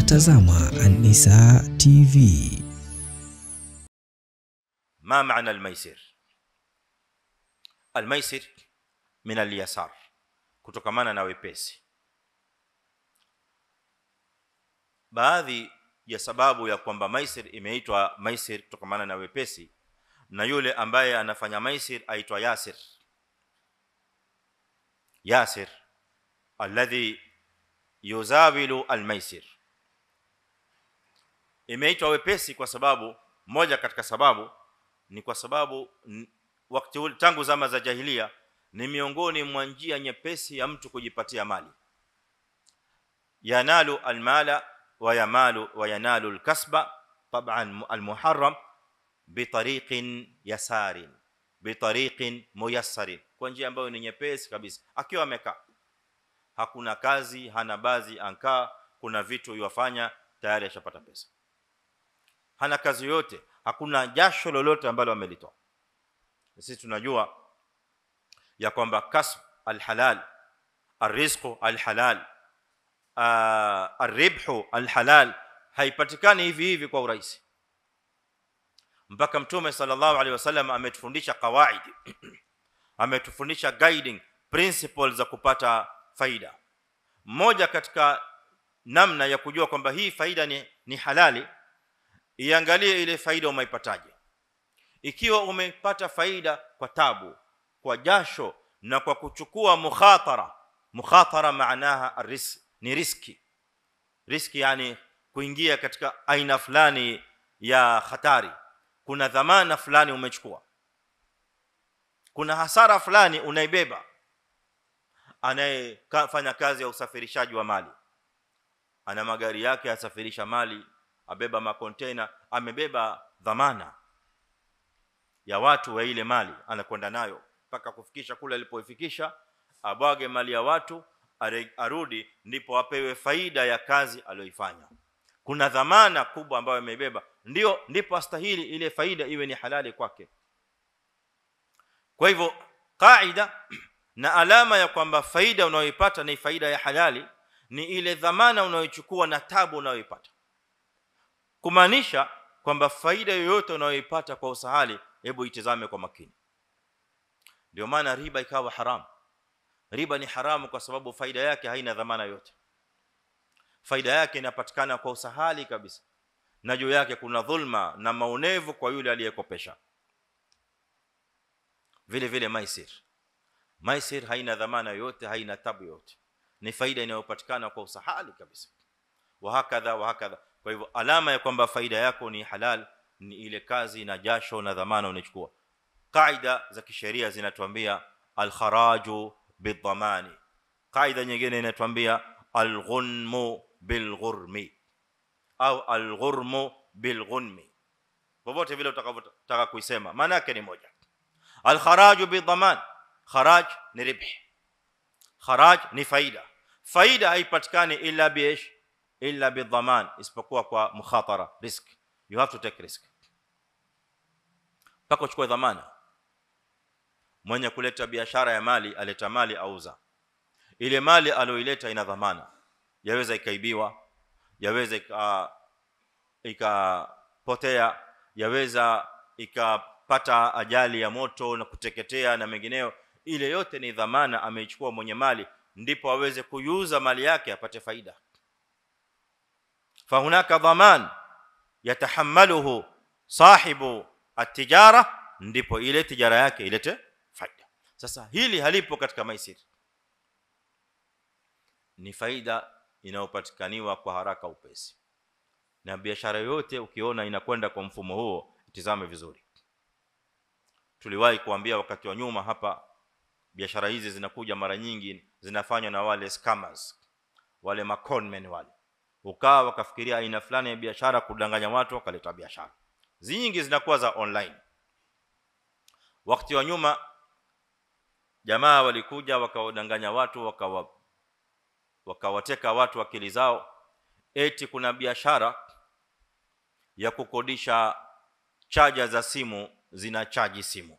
Unatazama An-Nisaa TV. ما معنى الميسر الميسر من اليسار kutokamana na wepesi baadhi ya sababu ya kwamba maisir imeitwa maisir kutokamana na wepesi na yule ambaye anafanya maisir aitwa yasir yasir alladhi yuzawilu almaisir imeitwa wepesi kwa sababu moja katika sababu ni kwa sababu n- wakati ule tangu zama za jahilia ni miongoni mwa njia nyepesi ya mtu kujipatia mali yanalu almala wa yamalu wa yanalu alkasba طبعا المحرم بطريق يسار بطريق ميسر kwa njia ambayo ni nyepesi kabisa akiwa amekaa hakuna kazi hana baadhi ankaa kuna vitu yofanya tayari ashapata pesa hana kazi yoyote hakuna jasho lolote ambalo amelitoa sisi tunajua ya kwamba kasb alhalal arrizqu alhalal arribhu alhalal haipatikani hivi hivi kwa urahisi mpaka mtume sallallahu alaihi wasallam ametufundisha kawaid ametufundisha guiding principles za kupata faida mmoja katika namna ya kujua kwamba hii faida ni, ni halali iangalie ile faida umeipataje ikiwa umepata faida kwa tabu kwa jasho na kwa kuchukua mukhatara mukhatara maanaha aris ni riski riski yani kuingia katika aina fulani ya hatari kuna dhamana fulani umechukua kuna hasara fulani unaibeba anayefanya kazi ya usafirishaji wa mali ana magari yake asafirisha mali abeba makontena amebeba dhamana ya watu wa ile mali anakwenda nayo mpaka kufikisha kule alipoifikisha abwage mali ya watu are- arudi ndipo apewe faida ya kazi aliyoifanya kuna dhamana kubwa ambayo amebeba ndio ndipo astahili ile faida iwe ni halali kwake kwa hivyo kaida na alama ya kwamba faida unayoipata ni faida ya halali ni ile dhamana unayochukua na tabu unayoipata kumaanisha kwamba faida yoyote unayoipata kwa usahali hebu itizame kwa makini ndio maana riba ikawa haramu riba ni haramu kwa sababu faida yake haina dhamana yote faida yake inapatikana kwa usahali kabisa na juu yake kuna dhulma na maonevu kwa yule aliyekopesha vile vile maisir maisir haina dhamana yote haina tabu yote ni faida inayopatikana kwa usahali kabisa wa hakadha wa hakadha kwa hivyo alama ya kwamba faida yako ni halal ni ile kazi na jasho na dhamana unachukua kaida za kisheria zinatuambia al-kharaju bidhamani kaida nyingine inatuambia al-ghunmu bilghurmi au al-ghurmu bilghunmi popote vile utakavyotaka kuisema maana yake ni moja al-kharaju bidhaman kharaj ni ribhi kharaj ni faida faida haipatikani illa biish illa bidhaman isipokuwa kwa mukhatara risk you have to take risk mpaka uchukue dhamana mwenye kuleta biashara ya mali aleta mali auza ile mali aliyoileta ina dhamana yaweza ikaibiwa yaweza ika ikapotea yaweza ikapata ajali ya moto na kuteketea na mengineyo ile yote ni dhamana ameichukua mwenye mali ndipo aweze kuiuza mali yake apate faida فهناك ضمان يتحمله صاحب التجاره ndipo ile tijara yake ilete faida sasa hili halipo katika maisir ni faida inayopatikaniwa kwa haraka upesi na biashara yote ukiona inakwenda kwa mfumo huo itizame vizuri tuliwahi kuambia wakati wa nyuma hapa biashara hizi zinakuja mara nyingi zinafanywa na wale scammers wale maconmen wale ukawa wakafikiria aina fulani ya biashara kudanganya watu wakaleta biashara nyingi zinakuwa za online wakati wa nyuma jamaa walikuja wakawadanganya watu wakawa wakawateka watu akili zao eti kuna biashara ya kukodisha chaja za simu zina chaji simu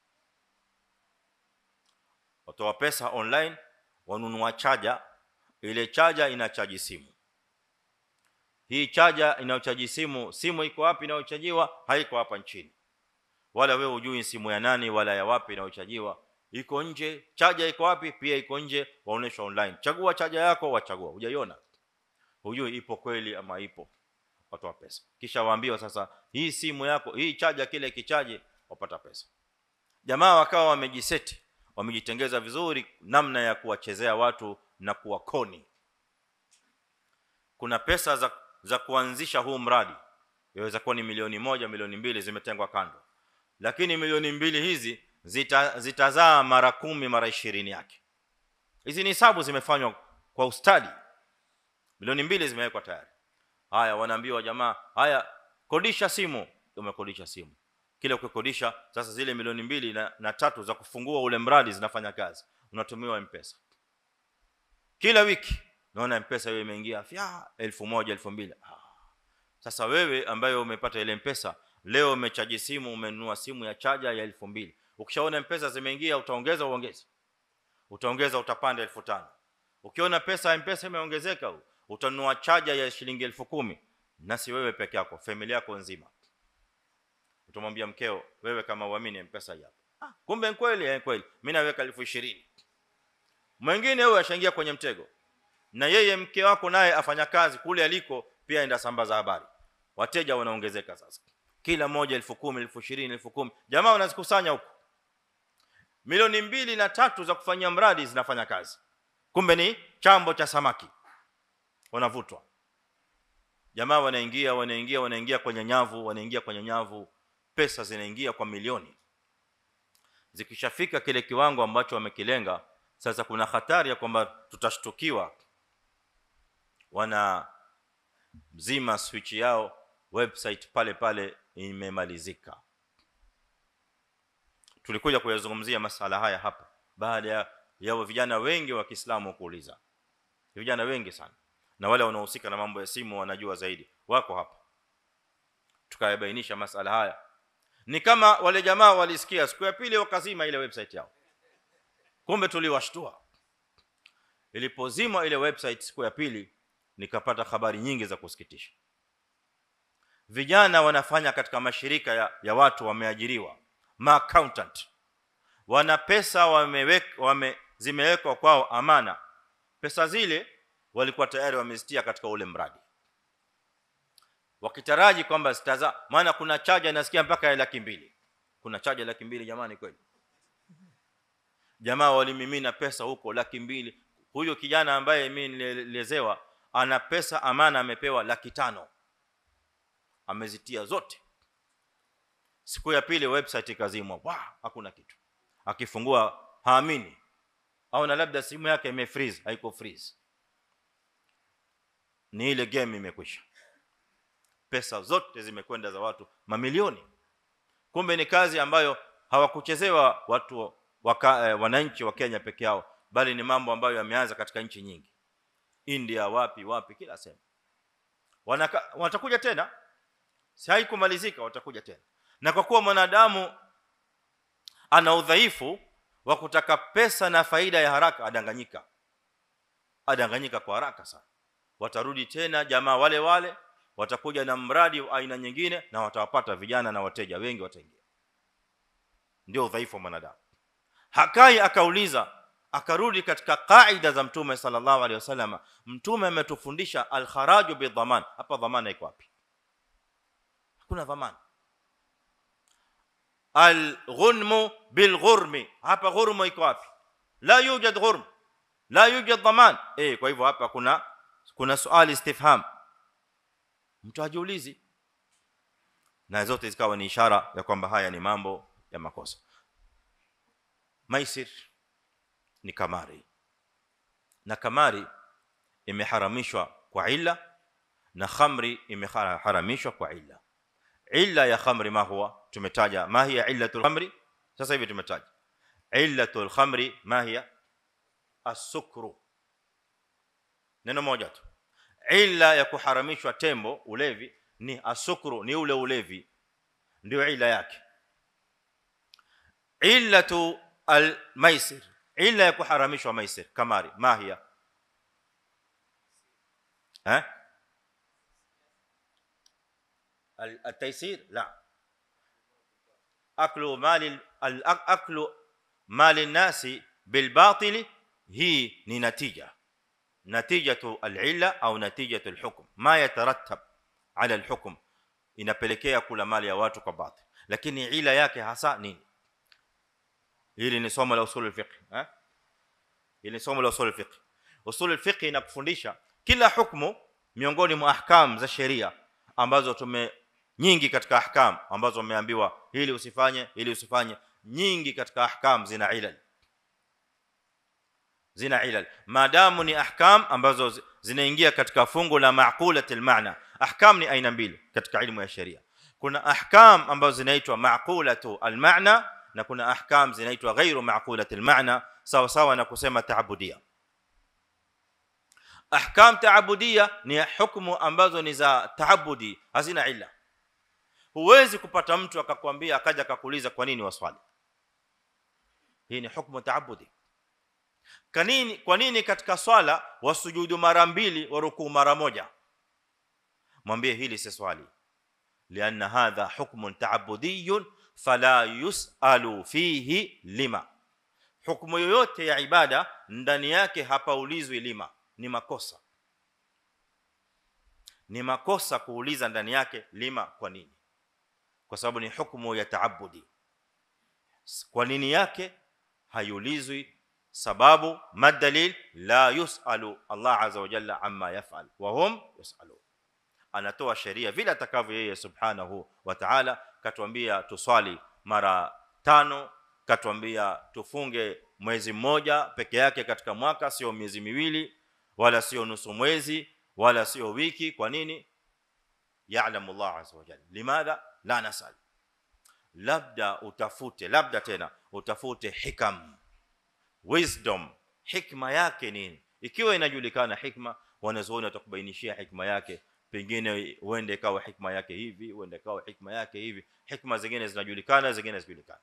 watoa pesa online wanunua chaja ile chaja ina chaji simu hii chaja inayochaji simu simu iko wapi inayochajiwa haiko hapa nchini wala wewe hujui simu ya nani wala ya wapi inayochajiwa iko nje chaja iko wapi pia iko nje waonyeshwa online chagua chaja yako wachagua hujaiona hujui ipo kweli ama ipo watoa pesa kisha waambiwa sasa hii simu yako hii chaja kile kichaji wapata pesa jamaa wakawa wamejiseti wamejitengeza vizuri namna ya kuwachezea watu na kuwakoni kuna pesa za za kuanzisha huu mradi yaweza kuwa ni milioni moja milioni mbili zimetengwa kando lakini milioni mbili hizi zita, zitazaa mara kumi mara ishirini yake hizi ni hesabu zimefanywa kwa ustadi milioni mbili zimewekwa tayari haya wanaambiwa jamaa haya kodisha simu umekodisha simu kile ukikodisha sasa zile milioni mbili na, na tatu za kufungua ule mradi zinafanya kazi unatumiwa mpesa kila wiki naona mpesa hiyo imeingia fya 1000 2000 ah. sasa wewe ambaye umepata ile mpesa leo umechaji simu umenunua simu ya chaja ya 2000 ukishaona mpesa zimeingia utaongeza uongeze utaongeza utapanda 1500 ukiona pesa ya mpesa imeongezeka utanunua chaja ya shilingi 10000 na si wewe peke yako familia yako nzima utamwambia mkeo wewe kama uamini mpesa hii hapa ah kumbe kweli eh kweli mimi naweka 20000 mwingine huyo ashaingia kwenye mtego na yeye mke wako naye afanya kazi kule aliko pia enda sambaza habari wateja wanaongezeka sasa kila moja 10000 10020 10000 jamaa wanazikusanya huko milioni mbili na tatu za kufanyia mradi zinafanya kazi kumbe ni chambo cha samaki wanavutwa jamaa wanaingia wanaingia wanaingia kwenye nyavu wanaingia kwenye nyavu pesa zinaingia kwa milioni zikishafika kile kiwango ambacho wamekilenga sasa kuna hatari ya kwamba tutashtukiwa wana mzima switch yao website pale pale imemalizika tulikuja kuyazungumzia masala haya hapa baada ya, ya vijana wengi wa Kiislamu kuuliza vijana wengi sana na wale wanaohusika na mambo ya simu wanajua zaidi wako hapa tukayabainisha masala haya ni kama wale jamaa walisikia siku ya pili wakazima ile website yao kumbe tuliwashtua ilipozima ile website siku ya pili nikapata habari nyingi za kusikitisha vijana wanafanya katika mashirika ya, ya watu wameajiriwa ma accountant wana pesa wameweka wame zimewekwa kwao amana pesa zile walikuwa tayari wamezitia katika ule mradi wakitaraji kwamba zitaza maana kuna chaja nasikia mpaka ya laki mbili kuna chaja laki mbili jamani kweli jamaa walimimina pesa huko laki mbili huyo kijana ambaye mimi nilielezewa ana pesa amana amepewa laki tano amezitia zote siku ya pili website ikazimwa wow, hakuna kitu akifungua haamini au na labda simu yake imefreeze haiko freeze ni ile game imekwisha pesa zote zimekwenda za watu mamilioni kumbe ni kazi ambayo hawakuchezewa watu waka, eh, wananchi wa Kenya peke yao bali ni mambo ambayo yameanza katika nchi nyingi India wapi wapi kila sehemu Wanaka, watakuja tena si haikumalizika watakuja tena na kwa kuwa mwanadamu ana udhaifu wa kutaka pesa na faida ya haraka adanganyika adanganyika kwa haraka sana watarudi tena jamaa wale wale watakuja na mradi wa aina nyingine na watawapata vijana na wateja wengi wataingia ndio udhaifu wa mwanadamu hakai akauliza akarudi katika kaida za mtume sallallahu alaihi wasallam mtume ametufundisha al-kharaju bidhaman hapa dhamana iko wapi hakuna dhamana al-ghunmu bil-ghurmi hapa ghurmu iko wapi la yujad ghurm la yujad dhaman eh kwa hivyo hapa kuna kuna swali istifham mtu ajiulizi na zote zikawa ni ishara ya kwamba haya ni mambo ya makosa maisir ni kamari na kamari imeharamishwa kwa illa na khamri imeharamishwa kwa illa illa ya khamri ma huwa tumetaja ma hiya illatul khamri sasa hivi tumetaja illatul khamri ma hiya as-sukru neno moja tu illa ya kuharamishwa tembo ulevi ni asukru ni ule ulevi ndio ila yake illatu almaisir illa ya kuharamishwa maisir kamari mahia eh التيسير لا اكل مال اكل مال الناس بالباطل هي ni natija natijatu al'illa au natijatu al-hukm ma yatarattab ala al-hukm inapelekea kula mali ya watu kwa batil lakini ila yake hasa nini hili ni somo la usul al-fiqh eh hili ni somo la usul al-fiqh usul al-fiqh inakufundisha kila hukumu miongoni mwa ahkam za sheria ambazo tume nyingi katika ahkam ambazo umeambiwa hili usifanye hili usifanye nyingi katika ahkam zina ilal zina ilal maadamu ni ahkam ambazo zinaingia katika fungu la maqulatil maana ahkam ni aina mbili katika ilmu ya sheria kuna ahkam ambazo zinaitwa maqulatu almaana na kuna ahkam zinaitwa ghairu maqulatil maana sawa sawa na kusema taabudia ahkam taabudia ni hukumu ambazo ni za taabudi hazina illa huwezi kupata mtu akakwambia akaja akakuuliza kwa nini waswali hii ni hukumu taabudi kanini kwa nini katika swala wasujudu mara mbili warukuu mara moja mwambie hili si swali lianna hadha hukmun ta'budiyun fala yusalu fihi lima hukumu yoyote ya ibada ndani yake hapaulizwi lima ni makosa ni makosa kuuliza ndani yake lima kwa nini kwa sababu ni hukumu ya taabudi kwa nini yake hayulizwi sababu madalil la yusalu Allah azza wa jalla amma yaf'al wa hum yusalun anatoa sheria vile atakavyo yeye subhanahu wa ta'ala katuambia tuswali mara tano katuambia tufunge mwezi mmoja peke yake katika mwaka sio miezi miwili wala sio nusu mwezi wala sio wiki kwa nini ya'lamu Allah azza wa jalla limadha la nasal labda utafute labda tena utafute hikam wisdom hikma yake nini ikiwa inajulikana hikma wanazuoni watakubainishia hikma yake pengine uende ikawa hikma yake hivi uende ikawa hikma yake hivi hikma zingine zinajulikana zingine hazijulikani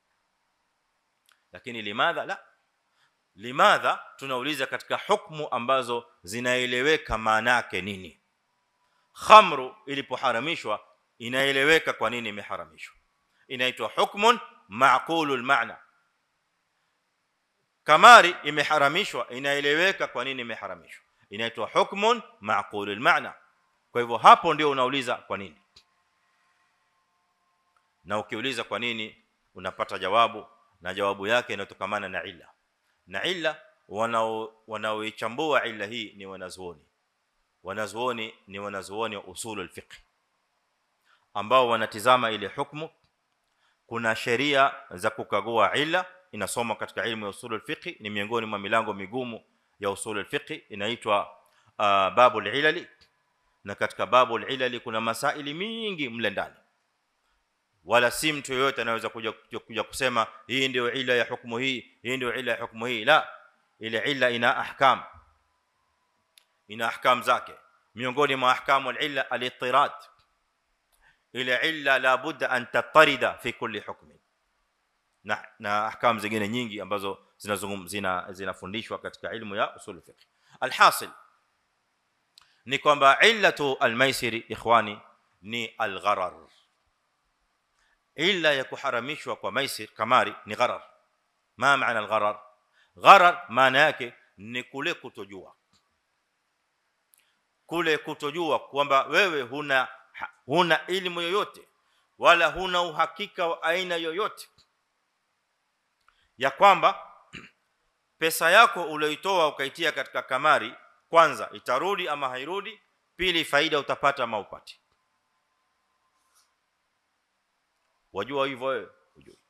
lakini limadha la limadha tunauliza katika hukumu ambazo zinaeleweka maana yake nini khamru ilipoharamishwa inaeleweka kwa nini imeharamishwa inaitwa hukmun maqulul maana kamari imeharamishwa inaeleweka kwa nini imeharamishwa inaitwa hukmun maqulul maana kwa hivyo hapo ndio unauliza kwa nini na ukiuliza kwa nini unapata jawabu na jawabu yake inatokamana na illa na illa wanao wanaoichambua illa hii ni wanazuoni wanazuoni ni wanazuoni wa usulul fiqh ambao wanatizama ile hukumu kuna sheria za kukagua illa inasoma katika ilmu ya usulul fiqh ni miongoni mwa milango migumu ya usulul fiqh inaitwa uh, babul ilali na katika babul ilali kuna masaili mingi mle ndani wala si mtu yoyote anaweza kuja, kuja kusema hii ndio ila ya hukumu hii hii ndio ila ya hukumu hii la ile ila ina ahkam ina ahkam zake miongoni mwa ahkamu al-illa al-ittirad ile illa la budda an tatarida fi kulli hukmi na na ahkam zingine nyingi ambazo zinazungum zina zinafundishwa katika ilmu ya usul fiqh alhasil ni kwamba illatu almaisiri ikhwani ni algharar illa ya kuharamishwa kwa maisir kamari ni gharar ma maana algharar gharar maana yake ni kule kutojua kule kutojua kwamba wewe huna huna elimu yoyote wala huna uhakika wa aina yoyote ya kwamba pesa yako uliyoitoa ukaitia katika kamari kwanza itarudi ama hairudi pili faida utapata ama upati wajua hivyo wewe hujui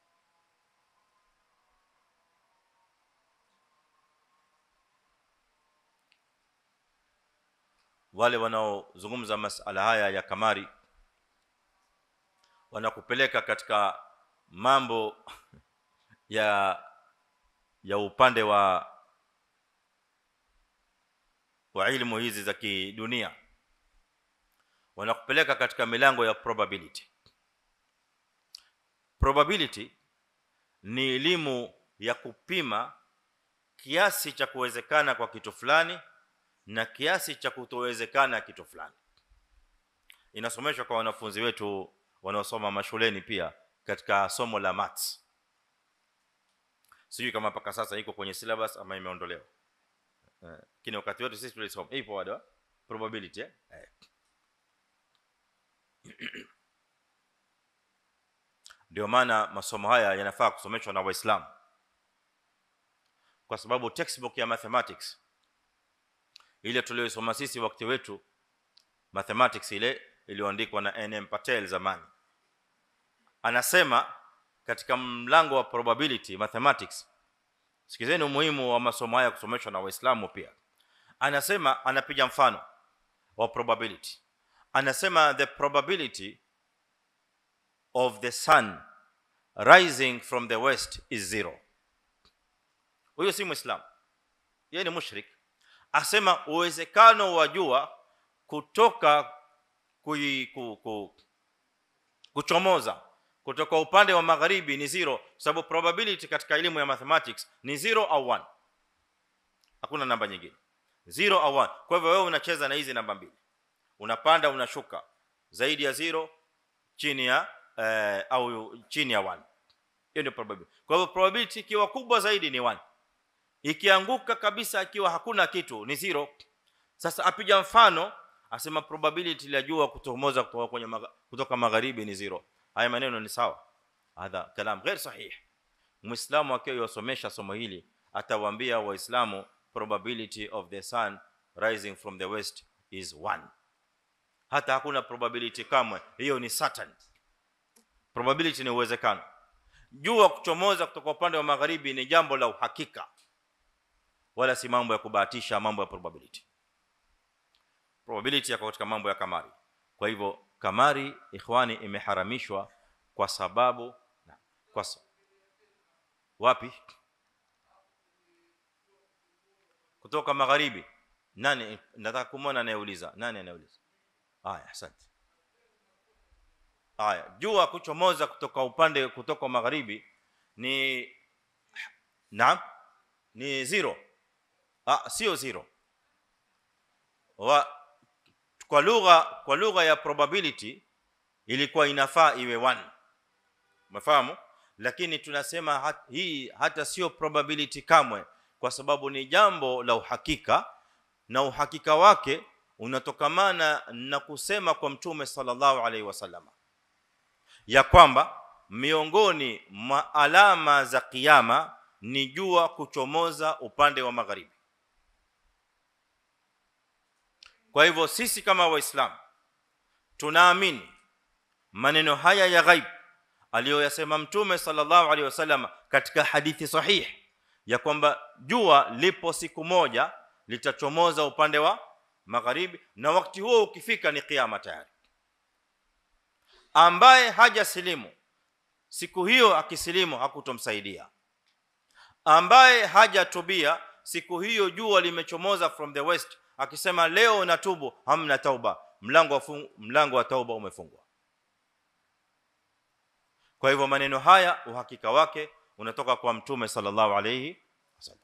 wale wanaozungumza masala haya ya kamari wanakupeleka katika mambo ya ya upande wa wa ilmu hizi za kidunia wanakupeleka katika milango ya probability probability ni elimu ya kupima kiasi cha kuwezekana kwa kitu fulani na kiasi cha kutowezekana kitu fulani inasomeshwa kwa wanafunzi wetu wanaosoma mashuleni pia katika somo la maths sijui kama mpaka sasa iko kwenye syllabus ama imeondolewa lakini wakati wote sisi tulisoma ipo bado probability eh eh. ndio maana masomo haya yanafaa kusomeshwa na waislamu kwa sababu textbook ya mathematics ile tuliyosoma sisi wakati wetu mathematics ile iliyoandikwa na NM Patel zamani anasema katika mlango wa probability mathematics sikizeni umuhimu wa masomo haya kusomeshwa na waislamu pia anasema anapiga mfano wa probability anasema the probability of the sun rising from the west is zero huyo si muislam yeye ni mushrik asema uwezekano wa jua kutoka kui, ku, ku, kuchomoza kutoka upande wa magharibi ni zero sababu probability katika elimu ya mathematics ni zero au one hakuna namba nyingine zero au one kwa hivyo wewe unacheza na hizi namba mbili unapanda unashuka zaidi ya zero chini ya eh, au chini ya one hiyo ndio probability kwa hivyo probability ikiwa kubwa zaidi ni one ikianguka kabisa ikiwa hakuna kitu ni zero sasa apiga mfano asema probability ya jua kutomoza kutoka kwenye maga, kutoka magharibi ni zero haya maneno ni sawa hadha kalam ghair sahih muislamu akiwa yosomesha somo hili atawaambia waislamu probability of the sun rising from the west is one hata hakuna probability kamwe hiyo ni certain probability ni uwezekano jua kuchomoza kutoka upande wa magharibi ni jambo la uhakika wala si mambo ya kubahatisha mambo ya probability probability yako katika mambo ya kamari kwa hivyo kamari ikhwani imeharamishwa kwa sababu na, kwa sa, wapi kutoka magharibi nani nataka kumwona anayeuliza nani anayeuliza haya asante haya jua kuchomoza kutoka upande kutoka magharibi ni naam ni zero ah sio zero wa kwa lugha kwa lugha ya probability ilikuwa inafaa iwe 1 umefahamu lakini tunasema hat, hii hata sio probability kamwe kwa sababu ni jambo la uhakika na uhakika wake unatokamana na kusema kwa mtume sallallahu alaihi wasallam ya kwamba miongoni mwa alama za kiyama ni jua kuchomoza upande wa magharibi kwa hivyo sisi kama waislamu tunaamini maneno haya ya ghaib aliyoyasema mtume sallallahu alaihi wasallam katika hadithi sahih ya kwamba jua lipo siku moja litachomoza upande wa magharibi na wakati huo ukifika ni kiyama tayari ambaye hajasilimu siku hiyo akisilimu hakutomsaidia ambaye hajatubia siku hiyo jua limechomoza from the west akisema leo natubu hamna tauba mlango wa mlango wa tauba umefungwa kwa hivyo maneno haya uhakika wake unatoka kwa mtume sallallahu alayhi wasallam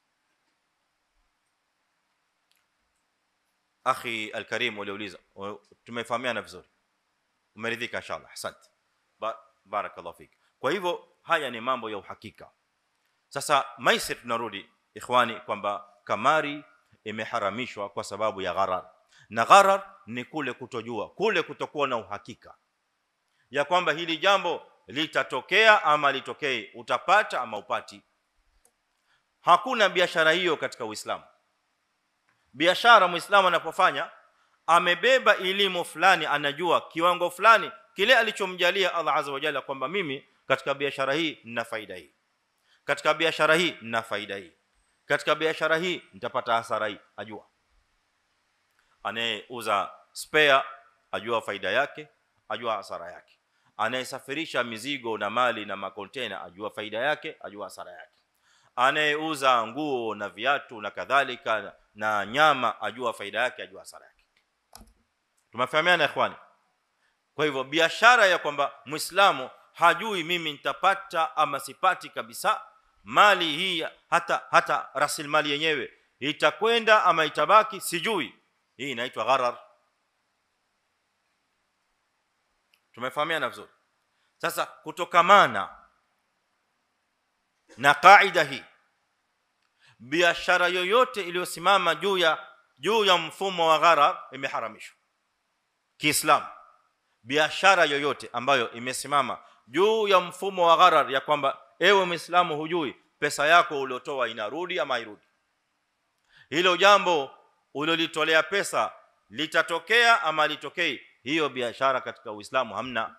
akhi alkarim uliuliza tumefahamiana vizuri umeridhika inshallah asante ba barakallahu fik kwa hivyo haya ni mambo ya uhakika sasa maisir tunarudi ikhwani kwamba kamari imeharamishwa kwa sababu ya gharar na gharar ni kule kutojua kule kutokuwa na uhakika ya kwamba hili jambo litatokea ama litokee utapata ama upati hakuna biashara hiyo katika uislamu biashara muislamu anapofanya amebeba elimu fulani anajua kiwango fulani kile alichomjalia Allah azza wa jalla kwamba mimi katika biashara hii nina faida hii katika biashara hii nina faida hii katika biashara hii nitapata hasara hii ajua anayeuza spare ajua faida yake ajua hasara yake anayesafirisha mizigo na mali na makontena ajua faida yake ajua hasara yake anayeuza nguo na viatu na kadhalika na nyama ajua faida yake ajua hasara yake tumefahamiana ikhwani kwa hivyo biashara ya kwamba muislamu hajui mimi nitapata ama sipati kabisa mali hii hata hata rasilimali yenyewe itakwenda ama itabaki sijui hii inaitwa gharar tumefahamiana vizuri sasa kutokamana na kaida hii biashara yoyote iliyosimama juu ya juu ya mfumo wa gharar imeharamishwa kiislamu biashara yoyote ambayo imesimama juu ya mfumo wa gharar ya kwamba ewe muislamu hujui pesa yako uliotoa inarudi ama hairudi hilo jambo ulilotolea pesa litatokea ama litokei hiyo biashara katika uislamu hamna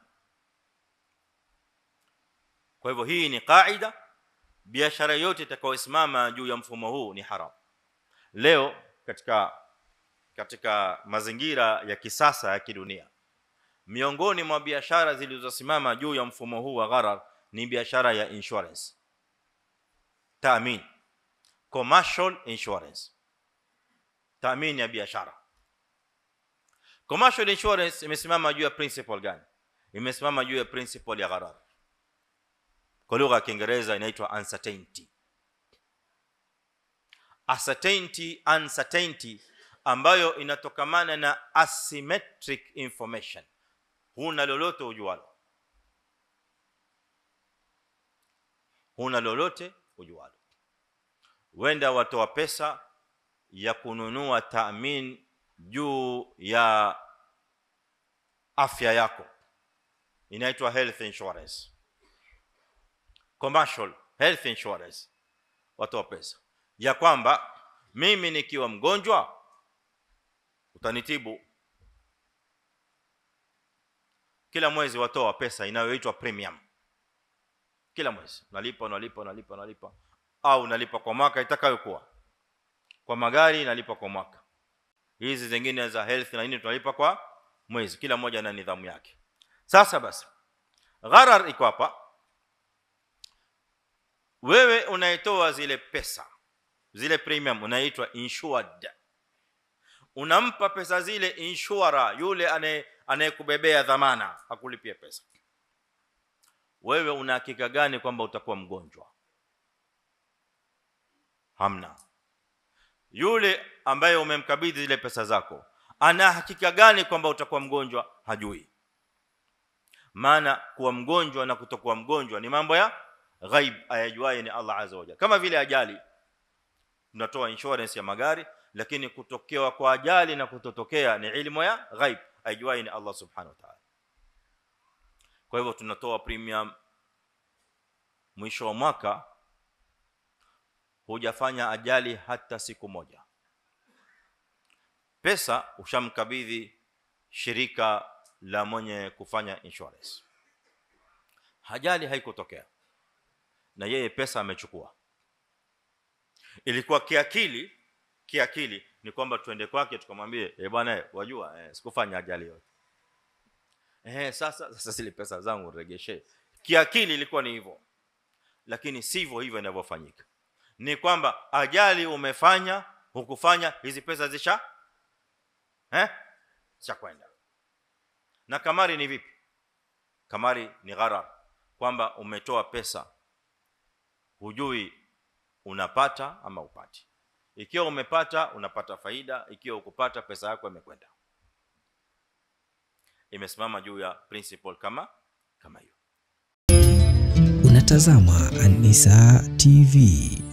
kwa hivyo hii ni kaida biashara yote itakayosimama juu ya mfumo huu ni haram leo katika katika mazingira ya kisasa ya kidunia miongoni mwa biashara zilizosimama juu ya mfumo huu wa gharar ni biashara ya insurance taamin commercial insurance taamin ya biashara commercial insurance imesimama juu ya principle gani imesimama juu ya principle ya gharar kwa lugha ya kiingereza inaitwa uncertainty uncertainty uncertainty ambayo inatokamana na asymmetric information huna lolote ujualo huna lolote ujualo wenda watoa pesa ya kununua taamin juu ya afya yako inaitwa health insurance commercial health insurance watoa pesa ya kwamba mimi nikiwa mgonjwa utanitibu kila mwezi watoa pesa inayoitwa premium kila mwezi unalipa unalipa unalipa unalipa au unalipa kwa mwaka itakayokuwa kwa magari nalipa kwa mwaka hizi zingine za health na nini tunalipa kwa mwezi kila mmoja na nidhamu yake sasa basi gharar iko hapa wewe unaitoa zile pesa zile premium unaitwa insured unampa pesa zile insurer yule anaye anayekubebea dhamana akulipie pesa wewe una hakika gani kwamba utakuwa mgonjwa hamna yule ambaye umemkabidhi zile pesa zako ana hakika gani kwamba utakuwa mgonjwa hajui maana kuwa mgonjwa na kutokuwa mgonjwa ni mambo ya ghaib ayajuaye ni Allah azza wa jalla kama vile ajali tunatoa insurance ya magari lakini kutokewa kwa ajali na kutotokea ni ilmu ya ghaib ayajuaye ni Allah subhanahu wa ta'ala kwa hivyo tunatoa premium mwisho wa mwaka hujafanya ajali hata siku moja pesa ushamkabidhi shirika la mwenye kufanya insurance ajali haikutokea na yeye pesa amechukua ilikuwa kiakili kiakili ni kwamba tuende kwake tukamwambie eh bwana wajua eh, sikufanya ajali yote eh sasa sasa zile pesa zangu regeshe kiakili ilikuwa ni hivyo lakini sivyo hivyo inavyofanyika ni kwamba ajali umefanya hukufanya hizi pesa zisha eh cha kwenda na kamari ni vipi kamari ni gharar kwamba umetoa pesa hujui unapata ama upati ikiwa umepata unapata faida ikiwa ukupata pesa yako imekwenda imesimama juu ya principle kama kama hiyo Unatazama An-Nisaa TV.